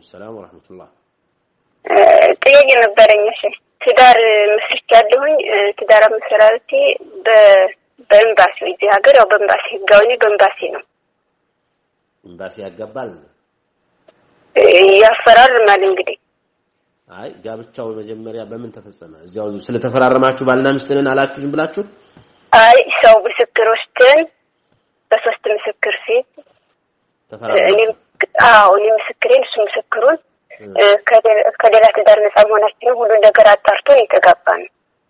ሰላም ወራህመቱላህ። ጥያቄ ነበረኝ። እሺ ትዳር መስርቻለሁኝ። ትዳር መሰራረቴ በኤምባሲ እዚህ ሀገር ያው በኤምባሲ ህጋዊ በኤምባሲ ነው። ኤምባሲ ያጋባል ያፈራርማል እንግዲህ አይ ጋብቻው መጀመሪያ በምን ተፈጸመ? እዚያው ስለተፈራረማችሁ ባልና ሚስት ነን አላችሁ ዝም ብላችሁ? አይ ሰው ምስክር ወስደን በሶስት ምስክር ፊት እኔም አዎ እኔ ምስክሬን እሱ ምስክሩን ከሌላ ትዳር ነፃ መሆናችንን ሁሉ ነገር አጣርቶ የተጋባ ነው።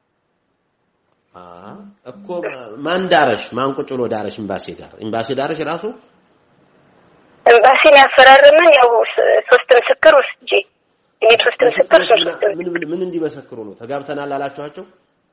እኮ ማን ዳረሽ? ማን ቁጭ ብሎ ዳረሽ? ኤምባሲ ጋር ኤምባሲ ዳረሽ ራሱ ኤምባሲን ያፈራረመን ያው ሶስት ምስክር ወስጄ እኔ ሶስት ምስክር ሶስት ምን ምን እንዲመሰክሩ ነው? ተጋብተናል አላችኋቸው?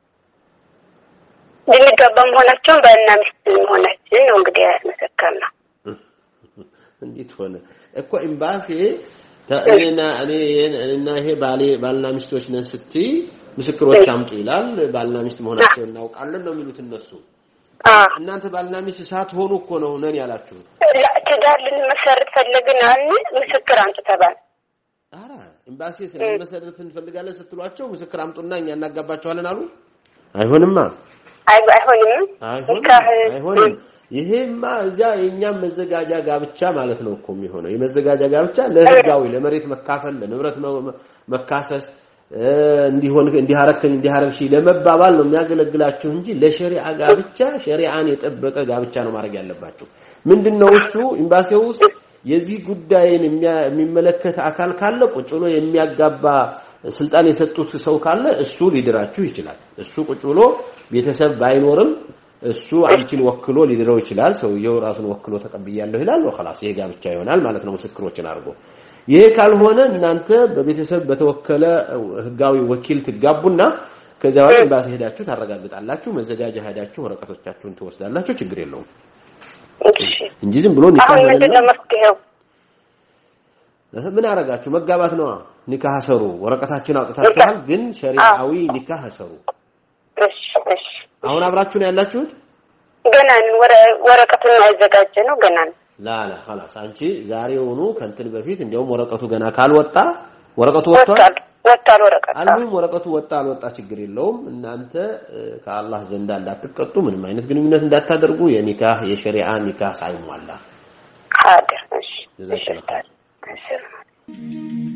ልንጋባ መሆናቸውን ባልና ሚስት መሆናችን ነው እንግዲህ ያስመሰከርነው። እንዴት ሆነ እኮ ኤምባሲ እኔና እኔ እና ይሄ ባሌ ባልና ሚስቶች ነን ስትይ ምስክሮች አምጡ ይላል። ባልና ሚስት መሆናቸውን እናውቃለን ነው የሚሉት እነሱ። እናንተ ባልና ሚስት ሳትሆኑ እኮ ነው ነን ያላችሁት። ትዳር ልንመሰርት ፈለግን አልን፣ ምስክር አምጡ ተባለ። ኧረ ኤምባሲ ስለመሰረት እንፈልጋለን ስትሏቸው ምስክር አምጡና እኛ እናጋባቸዋለን አሉ። አይሆንማ፣ አይሆንም፣ አይሆንም። ይሄማ እዚያ የእኛም መዘጋጃ ጋብቻ ማለት ነው እኮ የሚሆነው። የመዘጋጃ ጋብቻ ለህጋዊ ለመሬት መካፈል፣ ለንብረት መካሰስ እንዲሆን እንዲያረከኝ እንዲያረግሽ ለመባባል ነው የሚያገለግላችሁ እንጂ ለሸሪዓ ጋብቻ ሸሪዓን የጠበቀ ጋብቻ ነው ማድረግ ያለባችሁ። ምንድነው እሱ ኤምባሲው ውስጥ የዚህ ጉዳይን የሚመለከት አካል ካለ ቁጭ ብሎ የሚያጋባ ስልጣን የሰጡት ሰው ካለ እሱ ሊድራችሁ ይችላል። እሱ ቁጭ ብሎ ቤተሰብ ባይኖርም እሱ አንቺን ወክሎ ሊድረው ይችላል። ሰውየው ራሱን ወክሎ ተቀብያለሁ ይላል። ወخلاص ይሄ ጋብቻ ይሆናል ማለት ነው ምስክሮችን አድርጎ። ይሄ ካልሆነ እናንተ በቤተሰብ በተወከለ ህጋዊ ወኪል ትጋቡና ከዚያ በኋላ ኤምባሲ ሄዳችሁ ታረጋግጣላችሁ። መዘጋጃ ሄዳችሁ ወረቀቶቻችሁን ትወስዳላችሁ። ችግር የለውም እንጂ ዝም ብሎ ኒካህ አሁን ምንድነው መፍትሄው? ምን አረጋችሁ? መጋባት ነዋ። ኒካህ ሰሩ። ወረቀታችን አውጥታችኋል፣ ግን ሸሪዓዊ ኒካህ ሰሩ። እሺ እሺ። አሁን አብራችሁ ነው ያላችሁት? ገና ወረቀቱን ያዘጋጀ ነው ገና ነው። ላላ خلاص አንቺ ዛሬውኑ ከንትን በፊት እንዲያውም ወረቀቱ ገና ካልወጣ ወረቀቱ ወጥቷል ወጥቷል ወረቀቱ አልሙም ወረቀቱ ወጣ አልወጣ ችግር የለውም እናንተ ከአላህ ዘንዳ እንዳትቀጡ ምንም አይነት ግንኙነት እንዳታደርጉ የኒካህ የሸሪዓ ኒካህ ሳይሟላ ሀደር እሺ ጀዛከላህ እሺ